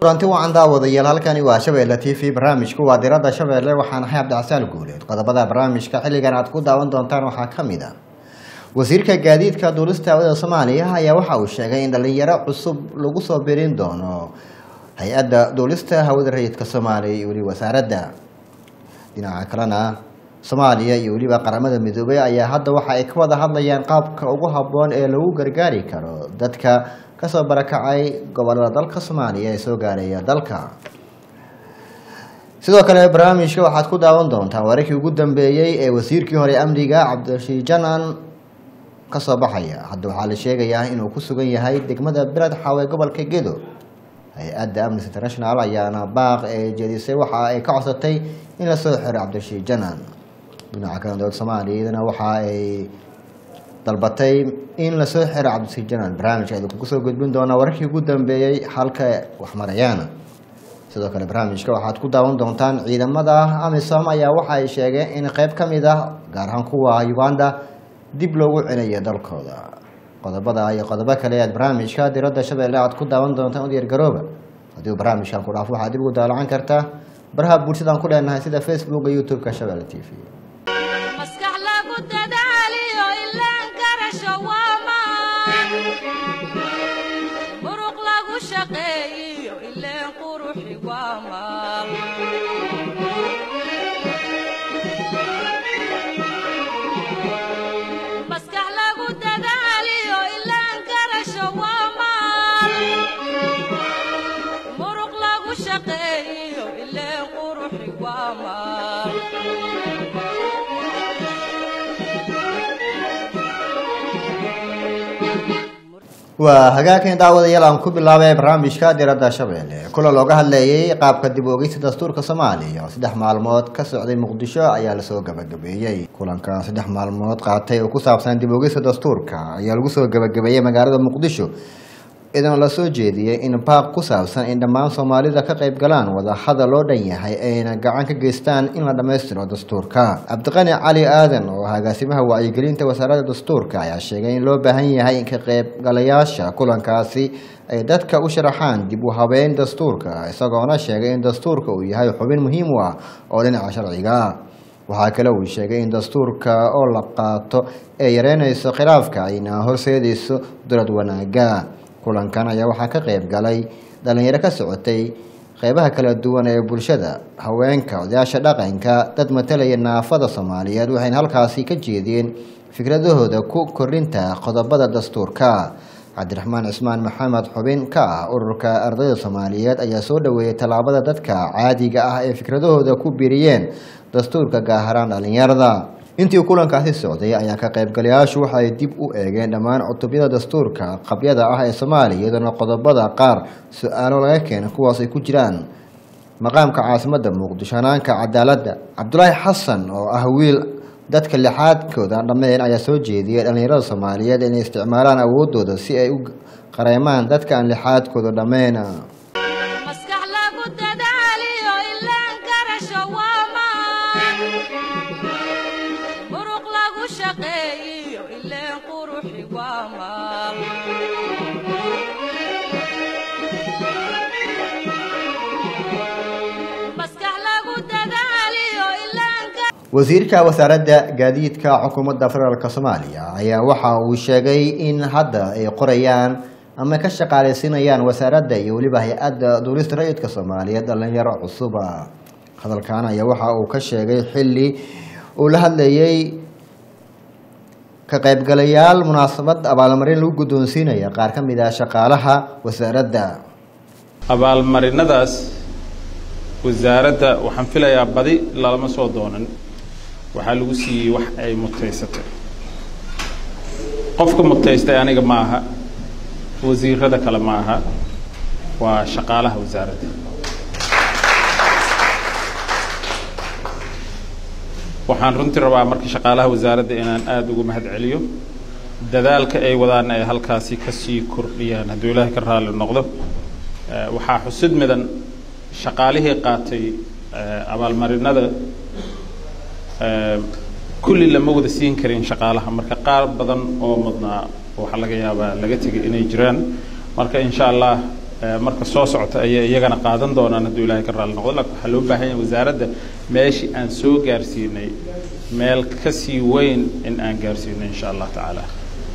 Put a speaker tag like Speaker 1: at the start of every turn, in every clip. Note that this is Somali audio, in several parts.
Speaker 1: kulanti wacan daawadayaal halkani waa shabeelle t v barnaamijku waa diradda shabeelle waxaan ahay cabdicasaal guuleed qodobada barnaamijka xilligan aad ku daawan doontaan waxaa ka mid ah wasiirka gaadiidka duulista hawada soomaaliya ayaa waxa uu sheegay in dhalinyaro cusub lagu soo birin doono hay-adda duulista hawada rayidka soomaaliya iyo weli wasaaradda dhinaca kalena soomaaliya iyo weliba qaramada midoobay ayaa hadda waxa ay ka wada hadlayaan qaabka ugu habboon ee lagu gargaari karo dadka kasoo barakacay gobolada dalka soomaaliya ee soo gaaraya dalka sidoo kale barnaamijka waxaad ku daawan doontaan wararkii ugu dambeeyey ee wasiirkii hore amniga cabdirashiid janan kasoo baxaya hadda waxaa la sheegayaa inuu ku sugan yahay degmada beled xaawe gobolka gedo hay-adda amnesty international ayaana baaq ee jeedisay waxa ay ka codsatay in lasoo xiro cabdirashiid janan dhinaca kale dowlad soomaaliyadana waxa ay dalbatay in lasoo xiro cabdirashiid janan barnaamijka idinku kusoo gudbin doonaa wararkii ugu dambeeyey halka waxmarayaan sidoo kale barnaamijka waxaad ku daawan doontaan ciidamada amisom ayaa waxa ay sheegeen in qeyb ka mid ah gaar ahaan kuwa uganda dib loogu celayo dalkooda qodobada iyo qodobo kale aad barnaamijka diradda shabeelle aad ku daawan doontaan u diyaargarooba haddii barnaamijkan ku dhaafo waxaad dib ugu daalacan kartaa baraha bulshadaan ku leenahay sida facebooka youtube-ka shabeelle t v
Speaker 2: maskax lagu dadaaliyo ilaan karasho waa maan muruq lagu shaqeeyiyo ileen quruxi waa maal maskax lagu dadaaliyo ilaan karasho waa maal muruq lagu shaqeeyiyo ileen quruxi waa maal
Speaker 1: waa hagaagkan daawadayaal aan ku bilaabay barnaamijka diradda shabeelle kula looga hadleeyay qaabka dib u ogeysta dastuurka soomaaliya oo saddex maalmood ka socday muqdisho ayaa lasoo gabagabeeyey kulanka saddex maalmood qaatay oo ku saabsan dib u ogeysta dastuurka ayaa lagu soo gabagabeeyey magaalada muqdisho idan la soo jeediyey in baaq ku saabsan in dhammaan soomaalida ka qayb galaan wadahadal loo dhan yahay ayna gacan ka geystaan in la dhammaystiro dastuurka cabdiqani cali aadan oo ah agaasimaha wacyigelinta wasaaradda dastuurka ayaa sheegay in loo baahan yahay in ka qaybgalayaasha kulankaasi ay dadka u sharaxaan dib u habeyn dastuurka isagoona sheegay in dastuurka uu yahay xubin muhiim u ah oo dhinaca sharciga waxaa kale uu sheegay in dastuurka oo la qaato ee yareynayso khilaafka ayna horseedayso dowlad wanaaga kulankan ayaa waxaa ka qayb galay dhalinyaro ka socotay qeybaha kala duwan ee bulshada haweenka odayaasha dhaqanka dad matalaya naafada soomaaliyeed waxayna halkaasi ka jeediyeen fikradahooda ku kordhinta qodobada dastuurka cabdiraxmaan cismaan maxamed xubin ka ah ururka ardayda soomaaliyeed ayaa soo dhaweeyey tallaabada dadka caadiga ah ee fikradahooda ku biiriyeen dastuurka gaaharaan dhalinyarada intii kulankaasi socday ayaa ka qaybgalayaashu waxay dib u eegeen dhammaan cutubyada dastuurka qabyada ah ee soomaaliya iyadoona qodobada qaar su-aalo laga keenay kuwaas ay ku jiraan maqaamka caasimadda muqdisho hanaanka cadaaladda cabdulaahi xasan oo ah wiil dadka lixaadkooda dhammeyn ayaa soo jeediyay dhallinyarada soomaaliyeed inay isticmaalaan awoodooda si ay u qareemaan dadka aan lixaadkooda dhammeyn
Speaker 2: maskax lagu dadaaliyo ilaan karasho waa maan muruq lagu shaqeeyiyo ileen quruxi waa maal maskax lagu dadaaliyo ilaan ka
Speaker 1: wasiirka wasaaradda gaadiidka xukuumadda federaalk soomaaliya ayaa waxa uu sheegay in hadda ay qorayaan ama ka shaqaaleysiinayaan wasaaradda iyo weliba hay-adda duulista rayidka soomaaliyeed dhalinyaro cusuba hadalkan ayaa waxa uu ka sheegay xilli uu la hadlayey ka qaybgalayaal munaasabad abaalmarin lagu guddoonsiinaya qaar ka mid ah shaqaalaha wasaaradda
Speaker 3: abaalmarinadaas wasaaradda waxaan filayaa badi lalama soo doonan waxaa lagu siiyey wax ay mutaysatay qofka mutaystay aniga ma aha wasiirada kale ma aha waa shaqaalaha wasaaradda waxaan runtii rabaa marka shaqaalaha wasaaradda inaan aada ugu mahad celiyo dadaalka ay wadaan ay halkaasi kasii kordhiyaan hadduu ilaahay ka raalli noqdo Eh, waxaa xusid midan shaqaalihii qaatay eh, abaalmarinada eh, kulli lama wada siin karin shaqaalaha marka qaar badan oo mudnaa waxaa laga yaabaa laga tegay inay jiraan marka insha allah eh, marka soo socota ayay iyagana qaadan doonaan hadduu ilaahay ka raalli noqdo laakiin waxaa loo baahan yahay wasaaradda meeshii aan soo gaarsiinay meel ka sii weyn in aan gaarsiino insha allah tacaala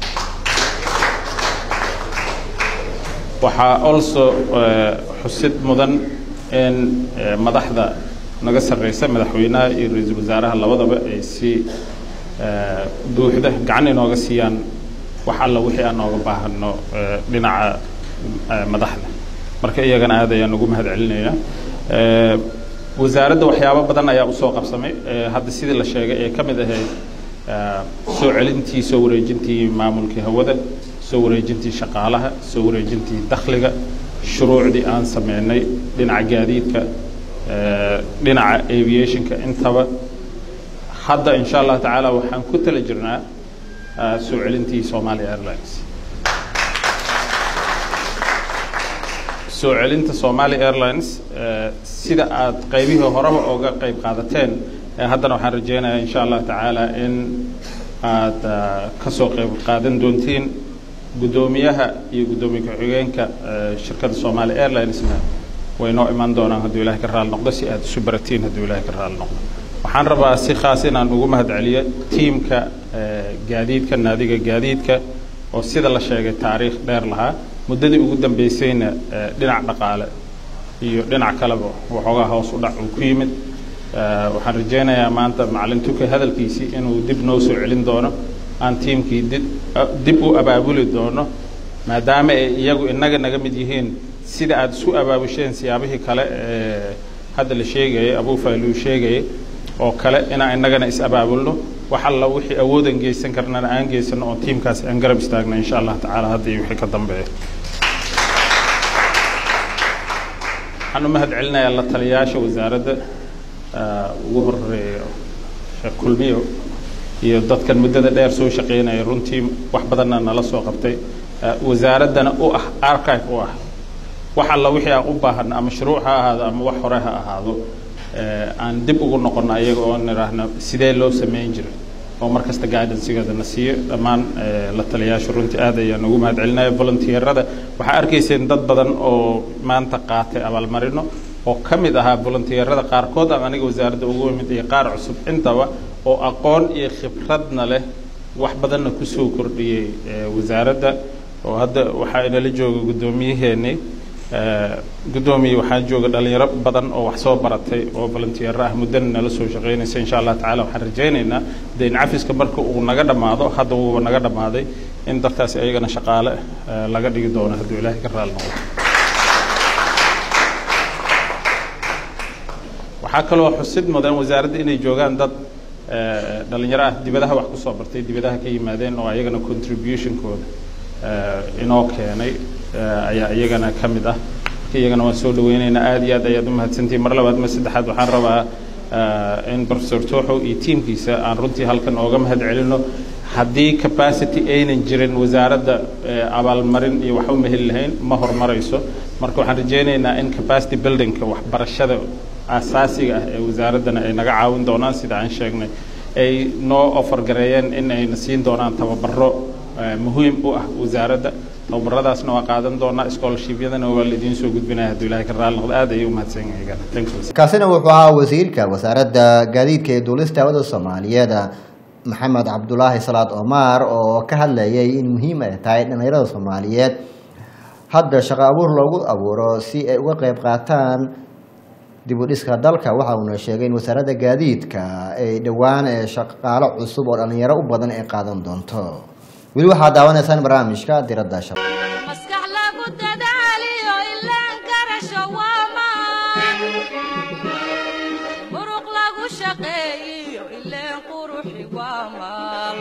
Speaker 3: waxaa also eh, xusid mudan in eh, madaxda naga sarreysa madaxweynaha iyo ra-iisul wasaaraha labadaba ay si eh, buuxda gacan inooga siiyaan wax alla wixii aan nooga baahano eh, dhinaca eh, madaxda marka iyagana aad ayaan ugu mahad celinayaa Eh, wasaaradda waxyaabo badan ayaa usoo qabsamay Eh, hadda sidii la sheegay ee ka mid ahayd eh, soo celintii soo wareejintii maamulkii hawada soo wareejintii shaqaalaha soo wareejintii dakhliga shuruucdii aan sameynay dhinaca gaadiidka eh, dhinaca aviationka intaba hadda insha allah tacaala waxaan ku tala jirnaa eh, soo celintii Somali Airlines soo celinta Somali Airlines eh, sida aad qaybihii horeba uga qayb qaadateen eh, haddana waxaan rajeynayaa insha allah tacaala in aad ah, ka soo qayb qaadan doontiin guddoomiyaha iyo guddoomiye ku-xigeenka eh, shirkadda Somali Airlinesna way noo iman doonaan hadduu ilaahay ka raali noqdo si aad isu baratiin hadduu ilaahay ka raali noqdo waxaan rabaa si khaas inaan ugu mahad celiyo tiimka eh, gaadiidka naadiga gaadiidka oo sida la sheegay taariikh dheer lahaa muddadii ugu dambeysayna eh, dhinac dhaqaale iyo dhinac kaleba waxoogaa hoos u dhac uu ku yimid Eh, waxaan rajeynayaa maanta macalin tuke hadalkiisii inuu dib noo soo celin doono aan tiimkii dib dib u abaabuli doono maadaama ay iyagu inaga naga mid yihiin sida aad isu abaabusheen siyaabihii kale ee hadda la sheegayay abuufayluu sheegayay oo kale inaan inagana is abaabulno wax alla wixii awoodan geysan karnana aan geysano oo tiimkaasi aan garab istaagno insha allah tacaala hadda iyo wixii ka dambeeya waxaan u mahad celinayaa la taliyayaasha wasaaradda ah, ugu horeeya sheekh kulmiyo iyo dadkan muddada dheer soo shaqeynaya runtii wax badanna nala soo qabtay ah, wasaaraddana u ah archive u ah wax alla wixii aan u baahana ama shuruuc ha ahaado ama wax hore ha ahaado eh, aan dib ugu noqono ayaga oo nidhaahno sidee loo sameyn jiray oo mar kasta guidancegeeda na siiyo dhammaan eh, la taliyayaasha runtii aad ayaan ugu mahad celinaya volunteerada waxaa arkayseen dad badan oo maanta qaatay abaalmarino oo ka mid ahaa volunteerada qaarkood aan aniga wasaaradda ugu imid iyo qaar cusub intaba oo aqoon iyo khibradna leh wax badanna kusoo kordhiyey eh, wasaaradda oo hadda waxaa inala jooga guddoomiyaheennii Eh, guddoomiye waxaa jooga dhalinyaro badan oo wax soo baratay oo volunteer ah muddana nala soo shaqeynaysa insha allah tacaala waxaan rajaynaynaa deyn cafiska marka uu naga dhammaado hadda wuuba naga dhammaaday in dadkaasi ayagana shaqaale eh, laga dhigi doono hadduu ilaahay ka raali noqdo waxaa kaloo xusid mudan wasaaradda inay joogaan dad eh, dhalinyaro ah dibadaha wax kusoo bartay dibadaha ka yimaadeen oo ayagana contributionkooda eh, inoo keenay eh, ayaa iyagana ka mid ah marka iyagana waan soo dhaweynaynaa aad iyo aad ayaad u mahadsantihin mar labaad mar saddexaad waxaan rabaa eh, in professor tooxow iyo tiimkiisa aan runtii halkan ooga mahad celino haddii capacity aynan jirin wasaaradda eh, abaalmarin iyo wax uma heli lahayn ma horumarayso marka waxaan rajeynaynaa in capacity buildingka waxbarashada asaasiga ah ee wasaaraddana ay naga caawin doonaan sida aan sheegnay ay noo offer gareeyeen in ayna siin doonaan tababaro eh, muhiim u ah wasaaradda tababaradaasna waa qaadan doonaa scholarshipyadana waa la idiin soo gudbinaya hadduu ilaahay ka raali noqdo aad ayay u mahadsan yihiin thank you
Speaker 1: kaasina wuxuu ahaa wasiirka wasaaradda gaadiidka ee duulista hawada soomaaliyeed maxamed cabdulaahi salaad omar oo ka hadlayay in muhiim ay tahay dhalinyarada soomaaliyeed hadda shaqo abuur loogu abuuro si ay uga qeyb qaataan dib u dhiska dalka waxa uuna sheegay in wasaaradda gaadiidka ay dhowaan ee shaqaalo cusub oo dhalinyaro u badan ay qaadan doonto weli waxaad daawanaysaan barnaamijka diradda shab
Speaker 2: maskax lagu dadaaliyo ilaan karasho waa maan muruq lagu shaqeeyiyo ileen quruxi waa maal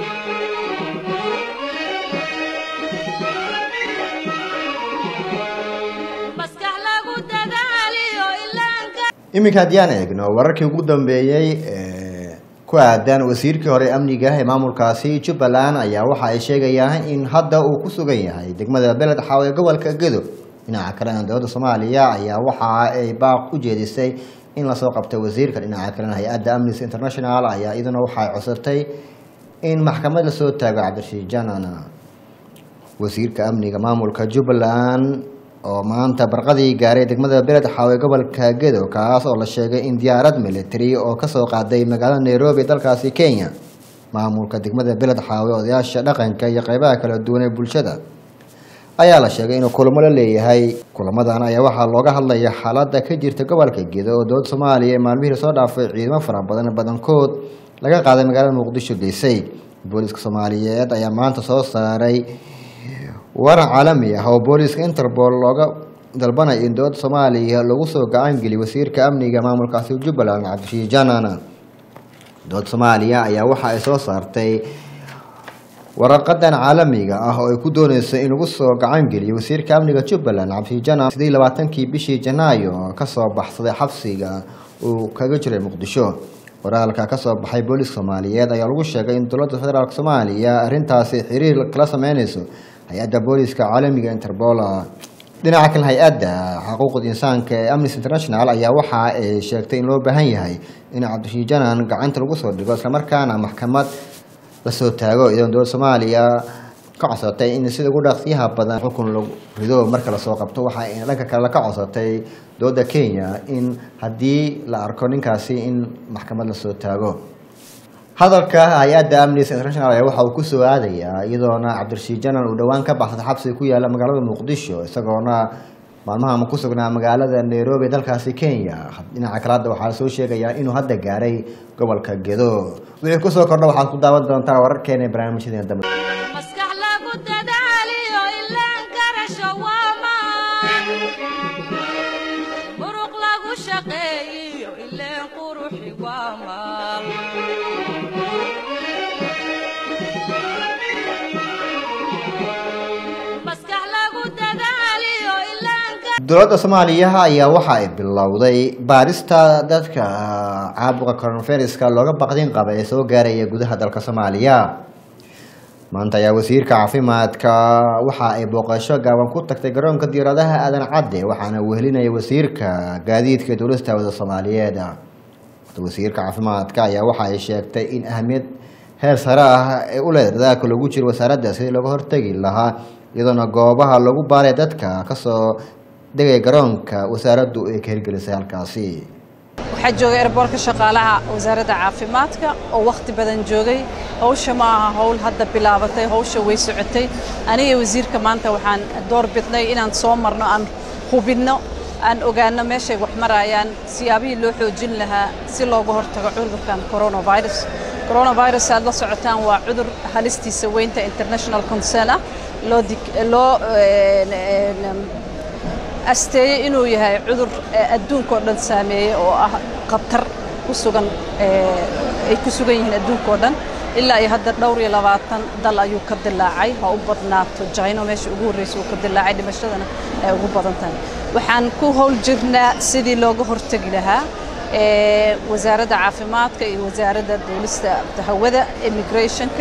Speaker 2: maskax lagu dadaaliyo ilaan ka
Speaker 1: iminka haddii aan eegno wararkii ugu dambeeyey ee ku aadan wasiirkii hore amniga ee maamulkaasi jubbaland ayaa waxa ay sheegayaan in hadda uu ku sugan yahay degmada beled xaaw ee gobolka gedo dhinaca kalena dowladda soomaaliya ayaa waxa ay baaq u jeedisay in lasoo qabtay wasiirka dhinaca kalena hay-adda amnesty international ayaa iyaduna waxay codsatay in maxkamad lasoo taago cabdirashiid janan wasiirka amniga maamulka jubbaland oo maanta barqadii gaaray degmada beled xaawe gobolka gedo kaas oo la sheegay in diyaarad military oo kasoo qaaday magaalada nairobi dalkaasi kenya maamulka degmada beled xaawe odayaasha dhaqanka iyo qeybaha kala duwan ee bulshada ayaa la sheegay inuu kulamo la leeyahay kulamadan ayaa waxaa looga hadlaya xaalada ka jirta gobolka gedo oo dowlad soomaaliya ee maalmihii lasoo dhaafay ciidamo fara badan badankood laga qaaday magaalada muqdisho geysay booliska soomaaliyeed ayaa maanta soo saaray waran caalami ah oo booliska interpol looga dalbanaya in dowladda soomaaliya lagu soo gacangeliyo wasiirka amniga maamulkaasi jubbaland cabdishii janan dowladda soomaaliya ayaa waxa ay soo saartay waraqadan caalamiga ah oo ay ku dooneyso in lagu soo gacangeliyo wasiirka amniga jubbaland cabdishii janan sidii labaatankii bishii janaayo kasoo baxsaday xabsiga uu kaga jiray muqdisho waraalka kasoo baxay booliska soomaaliyeed ayaa lagu sheegay in dowladda federaalk soomaaliya arrintaasi xiriir kala sameyneyso hay-adda booliska caalamiga interpol dhinaca kale hay-adda xuquuqda insaanka ee amnesty international ayaa waxa ay sheegtay in loo baahan yahay in cabdishii janan gacanta lagu soo dhigo islamarkaana maxkamad lasoo taago iyadoon dowladda soomaaliya ka codsatay in sida ugu dhaqsiyaha badan xukun lagu rido marka lasoo qabto waxa ay dhanka kale ka codsatay dowladda kenya in haddii la arko ninkaasi in maxkamad lasoo taago hadalka hay-adda amnesty international ayaa waxa uu kusoo aadayaa iyadoona cabdirashiid janan uu dhowaan ka baxsaday xabsiga ku yaala magaalada muqdisho isagoona maalmaha ku sugnaa magaalada nairobi dalkaasi kenya dhinaca kale hadda waxaa soo sheegayaa inuu hadda gaaray gobolka gedo wixii kusoo kordha waxaad ku daawan doontaa wararkeena ee barnaamijyadeena dambe
Speaker 2: maskax lagu dadaaliyo ilaan karasho waa maan muruq lagu shaqeeyiyo ileen quruxi waa maal maskax lagu dadaaliyo ilaan
Speaker 1: dowladda soomaaliya ayaa waxa ay bilowday baarista dadka caabuqa coronaviruska looga baqdin qaba ee soo gaaraya gudaha dalka soomaaliya maanta ayaa wasiirka caafimaadka waxa ay booqasho gaaban ku tagtay garoonka diyaaradaha aadan cadde waxaana wehelinaya wasiirka gaadiidka dowlasta wada soomaaliyeed wasiirka caafimaadka ayaa waxa ay sheegtay in ahamiyad heer sare ah ee u leedahay dadaalka lagu jiro wasaaradda sidii looga hortegi lahaa iyadoona goobaha lagu baaray dadka kasoo degaya garoonka wasaaraddu ay ka hirgelisay halkaasi
Speaker 4: waxaa joogay erboorka shaqaalaha wasaaradda caafimaadka oo wakhti badan joogay hawsha ma aha howl hadda bilaabatay hawsha way socotay aniga wasiirka maanta waxaan door bidnay inaan soo marno aan hubinno aan ogaano meeshay wax marayaan siyaabihii loo xoojin lahaa si looga hortago cudurkan coronavirus coronavirus aad la socotaan waa cudur halistiisa weynta international concern ah loo dig- loo een, een, asteeyey inuu yahay cudur eh, adduunka oo dhan saameeyey oo ah khatar ku sugan eh, ay ku sugan yihiin adduunka oo dhan ilaa iyo hadda dhowr iyo labaatan dal ayuu ka dilaacay ha u badnaato jayno meesha ugu horreysa uu ka dilaacay dhimashadana ay ugu badan tahay waxaan ku howl jirnaa sidii looga hortegi lahaa eh, wasaaradda caafimaadka iyo wasaaradda duulista hawada immigrationka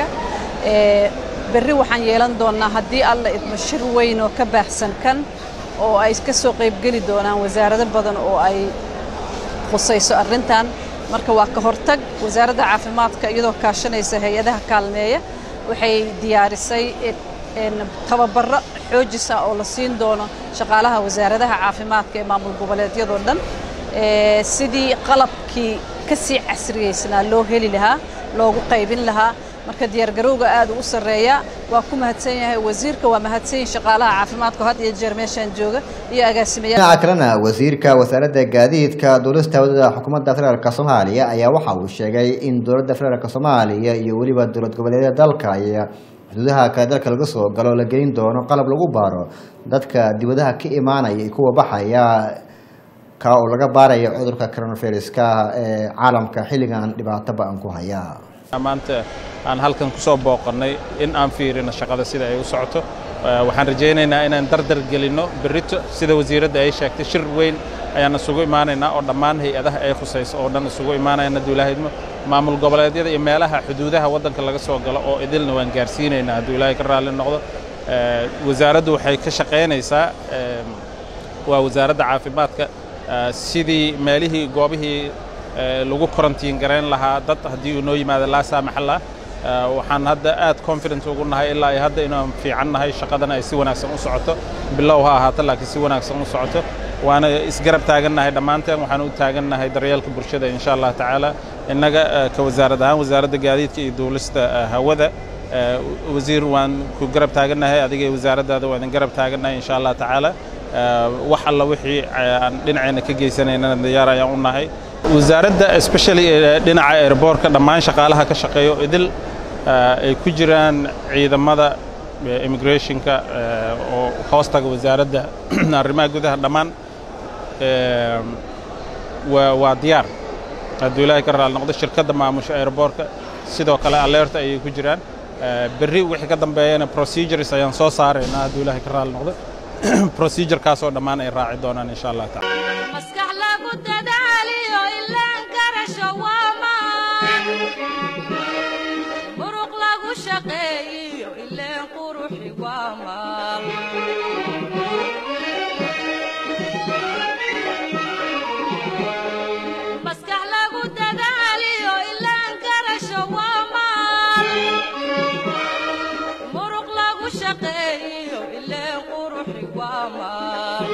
Speaker 4: eh, berri waxaan yeelan doonaa haddii alla idmo shir weyn oo ka baahsan kan oo ay ka soo qaybgeli doonaan wasaarado badan oo ay khusayso arrintan marka waa ka hortag wasaaradda caafimaadka iyadoo kaashanaysa hay-adaha kaalmeeya waxay diyaarisay in- in tababaro xoojis ah oo la siin doono shaqaalaha wasaaradaha caafimaadka ee maamul goboleedyadoo dhan ee, sidii qalabkii ka sii casriyeysnaa loo heli lahaa loogu qaybin lahaa marka diyaargarowga aad u sarreeya waa ku mahadsan yahay wasiirka waa mahadsan yihin shaqaalaha caafimaadka oo had iyo jeer meeshaan jooga iyo agaasimayaal
Speaker 1: dhinaca kalena wasiirka wasaaradda gaadiidka dowlasta wadada xukuumadda federaalk soomaaliya ayaa waxa uu sheegay in dowladda federaalk soomaaliya iyo weliba dowlad goboleedyada dalka iyo xuduudaha kale dalka laga soo galo la gelin doono qalab lagu baaro dadka dibadaha ka imaanaya iyo kuwa baxaya ka oo laga baarayo cudurka coronaviruska ee caalamka xilligan dhibaato ba-an ku haya
Speaker 3: maanta aan halkan ku soo booqannay in aan fiirino shaqada sida ay u socoto Eh, waxaan rajaynaynaa inaan dardar gelinno berrito sida wasiiradda ay sheegtay shir weyn ayaan isugu imaanaynaa oo dhammaan hay-adaha ay khusayso oo dhan isugu imaanayna duulaahidmo maamul goboleedyada iyo meelaha xuduudaha waddanka laga soo galo oo idilna waan gaarsiinaynaa hadduu ilaahay ka raalli noqdo Eh, wasaaraddu waxay ka shaqaynaysaa eh, waa wasaaradda caafimaadka eh, sidii meelihii goobihii eh, lagu karantiin garayn lahaa dad haddii uu noo yimaado laa saamaxallah waxaan hadda aad confident ugu nahay ilaa ay hadda inaan fiican nahay shaqadana ay si wanaagsan u socoto bilow ha ahaato laakiin si wanaagsan u socoto waana isgarab taagannahay dhammaanteen waxaan u taagannahay daryeelka bulshada insha allah tacaala innaga ka wasaarad ahaan wasaaradda gaadiidka iyo duulista hawada wasiir waan ku garab taagannahay adiga iyo wasaaraddaada waan idin garab taagannahay insha allah tacaala wax alla wixii aan dhinaceenna ka geysanaynana diyaar ayaan u nahay wasaaradda especially dhinaca airbortka dhammaan shaqaalaha ka shaqeeyo idil ay ku jiraan ciidamada immigrationka oo hoostaga wasaaradda arrimaha gudaha dhammaan waa diyaar hadduu ilaahay ka raali noqdo shirkadda maamusha airbortka sidoo kale alerta ayay ku jiraan berri wixii ka dambeeyana procedures ayaan soo saaraynaa hadduu ilaahay ka raali noqdo procedurekaasoo dhammaan ay raaci doonaan insha allah taala
Speaker 2: maskax lagu dadaaliyo ilaan karasho waa maan muruq lagu shaqeeyiyo ileen quruxi waa maan maskax lagu dadaaliyo ilaan karasho waa maan muruq lagu shaqeeyiyo ileen quruxi waa maan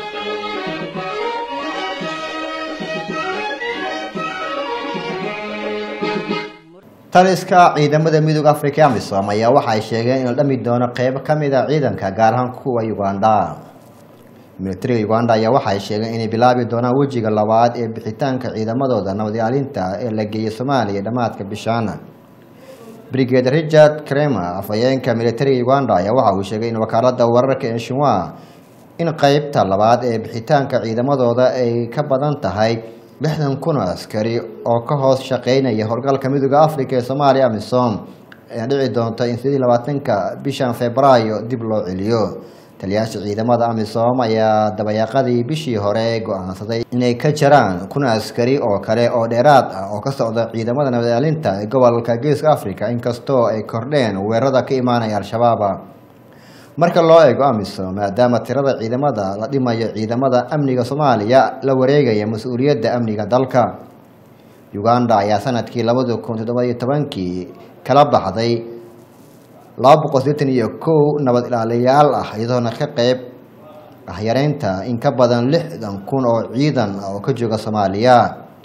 Speaker 1: taliska ciidamada midooda africa amisom ayaa waxa ay sheegeen in la dhami doono qeybo ka mid a ciidanka gaar ahaan kuwa uganda militariga uganda ayaa waxa ay sheegeen inay bilaabi doonaan wejiga labaad ee bixitaanka ciidamadooda nabad ilaalinta ee la geeyay soomaaliya dhammaadka bishaan brigade richard cremer afhayeenka militariga uganda ayaa waxa uu sheegay in wakaalada wararka ee shinwa in qeybta labaad ee bixitaanka ciidamadooda ay ka badan tahay lixdan kun oo askari oo ka hoos shaqeynaya howlgalka midooda africa ee soomaaliya amisom ee dhici doonta in sidii labaatanka bishan februaayo dib loo celiyo taliyaasha ciidamada amisom ayaa dabayaaqadii bishii hore go-aansaday inay ka jaraan kun askari oo kale oo dheeraad ah oo ka socda ciidamada nabadilaalinta ee gobolka geeska africa inkastoo ay kordheen weerarada ka imaanaya al-shabaab marka loo eego amisom maadaama tirada ciidamada la dhimayo ciidamada amniga soomaaliya la wareegaya mas-uuliyadda amniga dalka uganda ayaa sanadkii labada kun toddobayo tobankii kala baxday laba boqol sideetan iyo kow nabad ilaaliyaal ah iyadoona ka qeyb ah yareynta in ka badan lixdan kun oo ciidan oo ka jooga soomaaliya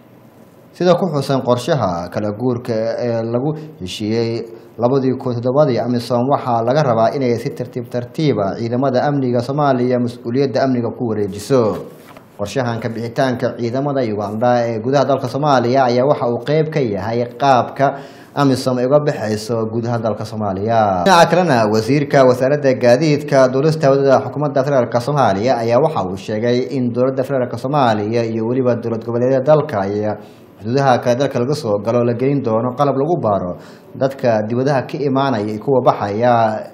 Speaker 1: sida ku xusan qorshaha kala guurka ee lagu heshiiyey labadii kun toddobadii amisom waxaa laga rabaa inay si tartiib tartiiba ciidamada amniga soomaaliya mas-uuliyadda amniga ku wareejiso qorshahan ka bixitaanka ciidamada uganda ee gudaha dalka soomaaliya ayaa waxa uu qeyb ka yahay qaabka amisom ay uga baxayso gudaha dalka soomaaliya dhinaca kalena wasiirka wasaaradda gaadiidka duulista wadada xukuumadda federaalk soomaaliya ayaa waxa uu sheegay in dowladda federaalk soomaaliya iyo weliba dowlad goboleedyada dalka iyo xuduudaha kale dalka laga soo galo la gelin doono qalab lagu baaro dadka dibadaha ka imaanaya iyo kuwa baxaya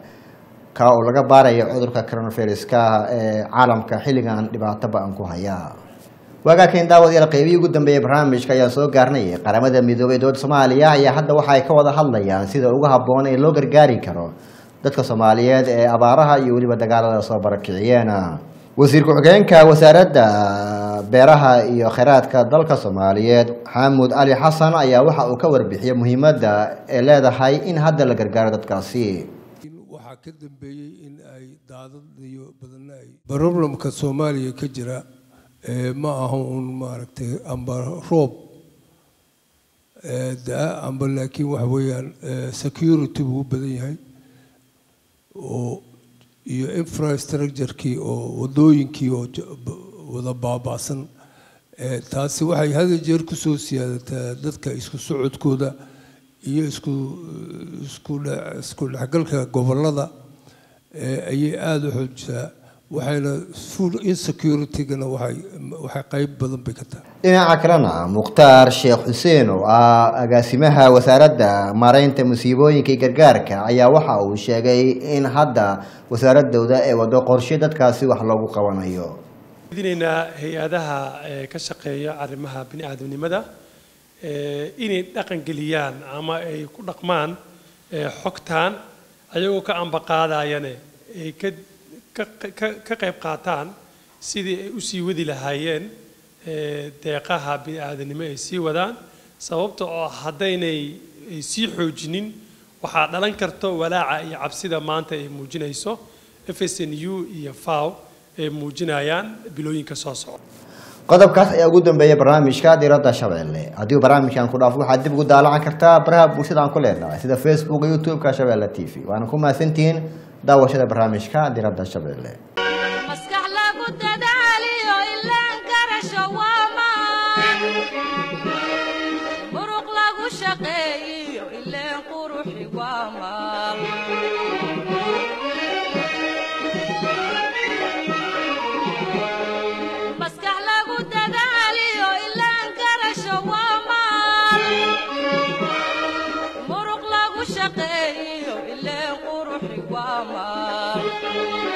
Speaker 1: ka oo laga baarayo cudurka coronaviruska ee caalamka xilligan dhibaato ba-an ku haya waagaakan daawadayaal qeybihii ugu dambeeyay barnaamijka ayaan soo gaarnay qaramada midoobay dowladda soomaaliya ayaa hadda waxa ay ka wada hadlayaan sida ugu habboon ee loo gargaari karo dadka soomaaliyeed ee abaaraha iyo weliba dagaalada soo barakiciyeen wasiir ku-xigeenka wasaaradda beeraha iyo kheyraadka dalka soomaaliyeed xaamud cali xasan ayaa waxa uu ka warbixiyey muhiimadda ee leedahay in hadda la gargaaro dadkaasi
Speaker 5: waxaa ka dambeeyey in ay daadad iyo badanna ay problemka soomaaliya ka jira ma aha un maaragtay amba roob da-a amba laakiin waxa weeyaan security buu u badan yahay oo iyo infrastructurekii oo wadooyinkii oo wada baaba'san taasi waxay hada jeer kusoo siyaadataa dadka isku socodkooda iyo isku isku isku dhexgalka gobollada ayay aada u xoojisaa waxayna full insecurity-gana waxay waxay qayb badan bay ka tahay
Speaker 1: dhinaca kalena mukhtaar sheekh xuseen oo ah agaasimaha wasaaradda maareynta musiibooyinka iyo gargaarka ayaa waxa uu sheegay in hadda wasaaradooda ay wado qorshe dadkaasi wax loogu qabanayo
Speaker 6: dinaynaa hay-adaha ka shaqeeya arrimaha bini aadamnimada inay dhaqangeliyaan ama ay ku dhaqmaan xogtaan ayagoo ka ambaqaadayane ay ka ka qayb qaataan sidii ay usii wadi lahaayeen deeqaha bini aadanimo ay sii wadaan sababta oo haddaynay ay sii xoojinin waxaa dhalan karto walaaca iyo cabsida maanta ay muujinayso fsnu iyo faw ay muujinayaan bilooyinka soo socda
Speaker 1: qodobkaas ayaa ugu dambeeyay barnaamijka diradda shabeelle haddii uu barnaamijkan ku dhaafo waxaad dib ugu daalacan kartaa baraha bulshada aan ku leenahay sida facebook iyo youtube-ka shabeelle t v waana ku mahadsantihiin daawashada barnaamijka diradda shabeelle
Speaker 2: maskax lagu dadaaliyo ilaan garasho waa maan muruq lagu shaqeeyiyo ileen quruxi waa maal maskax lagu dadaaliyo ilaan garasho waa maal muruq lagu shaqeeyiyo ileen quruxi waa maal